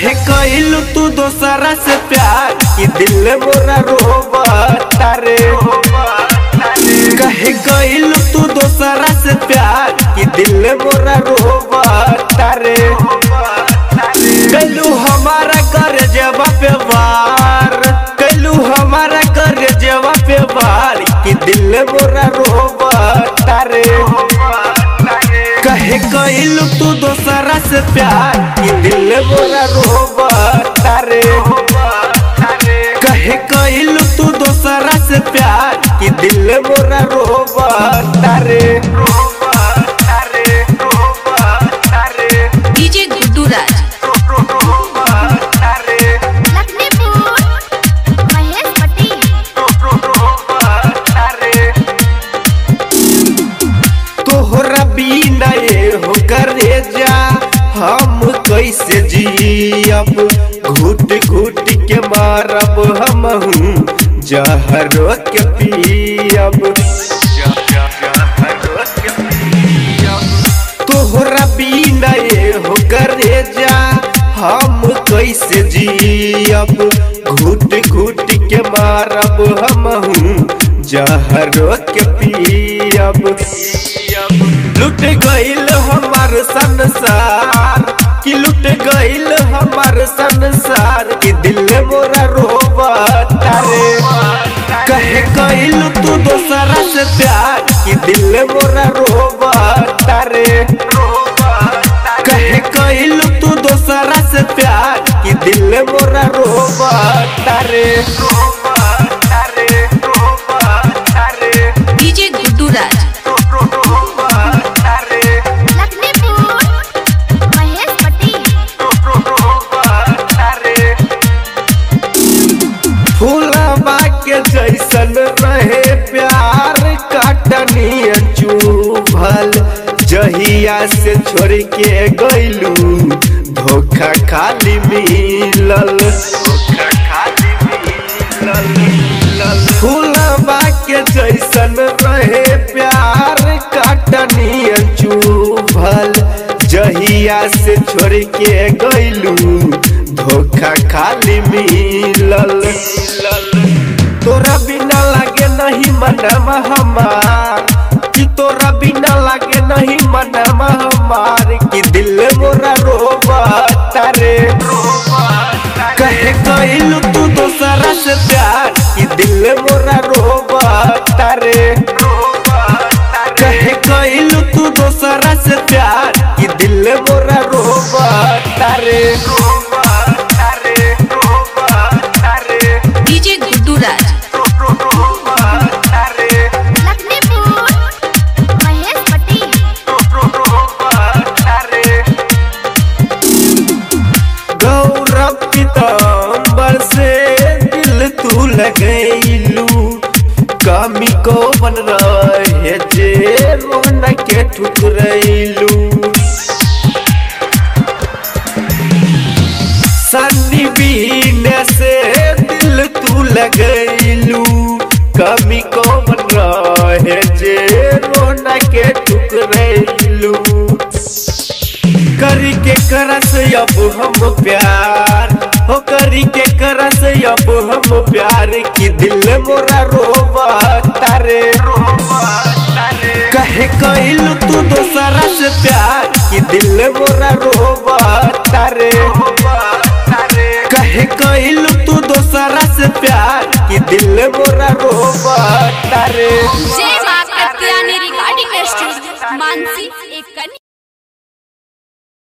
कहे कइलू तू दोसरा से प्यार कि दिल मोरा रोबता रे कहे कइलू तू दोसरा से प्यार कि दिल मोरा रोबता रे कैलू हमारा कर जवा पे वार कैलू हमारा कर जवा पे वार कि दिल मोरा रोबता रे कहे कइलू तू दोसरा से प्यार कि दिल मोरा रोबता रे कहे कइलू तू दोसरा से प्यार कि दिल मोरा रोबता रे डीजे गुड्डू राज लखनपुर महेश पटेल तोहरा बिना ये हो करे जा हम कैसे जियब घुट घुट के मारब हम जहरो के पियब तोहरा बिना ये हो करे जा हम कैसे जियब घुट घुट के मारब हम जहरो के पियब लुट गईल हमार संसार कि लुट गईल हमार संसार कि दिल मोरा रोबता रे कहे कइल तू दोसरा से प्यार कि दिल मोरा रोबता रे कहे कइल तू दोसरा से प्यार कि दिल मोरा रोबता रे डीजे गुड्डू राज लखनपुर महेश पटेल फूलबा के जैसन रहे प्यार काटनी चुभल जहिया से छोड़ के गइलू धोखा खाली मिलल फूलबा के जैसन रहे प्यार काटनी चुभल जहिया से छोड़ के गइलू धोखा खाली मिलल तोरा बिना लागे नहीं मनवा हमार कि तोरा बिना लागे नहीं मनवा हमार कि दिल मोरा रोबता रे कहे कइलू तू दोसरा से प्यार कि दिल मोरा रोबता रे कहे कइलू तू दोसरा से प्यार कि दिल मोरा रोबता रे डीजे गुड्डू राज लखनपुर महेश पटेल गौरव पीताम्बर से दिल तू लगैलू कमी को बन रहे जे रोन के ठुकरैलू सन्नी बीने से दिल तू लगैलू कमी को बन रहे जे रोन के ठुकरैलू करी के करस अब हम प्यार हो करी के करस अब हम प्यार की दिल मोरा रोबता रे कहे कइल तू दोसरा से प्यार कि दिल मोरा रोबता रे कहे कइल तू दोसरा से प्यार कि दिल मोरा रोबता रे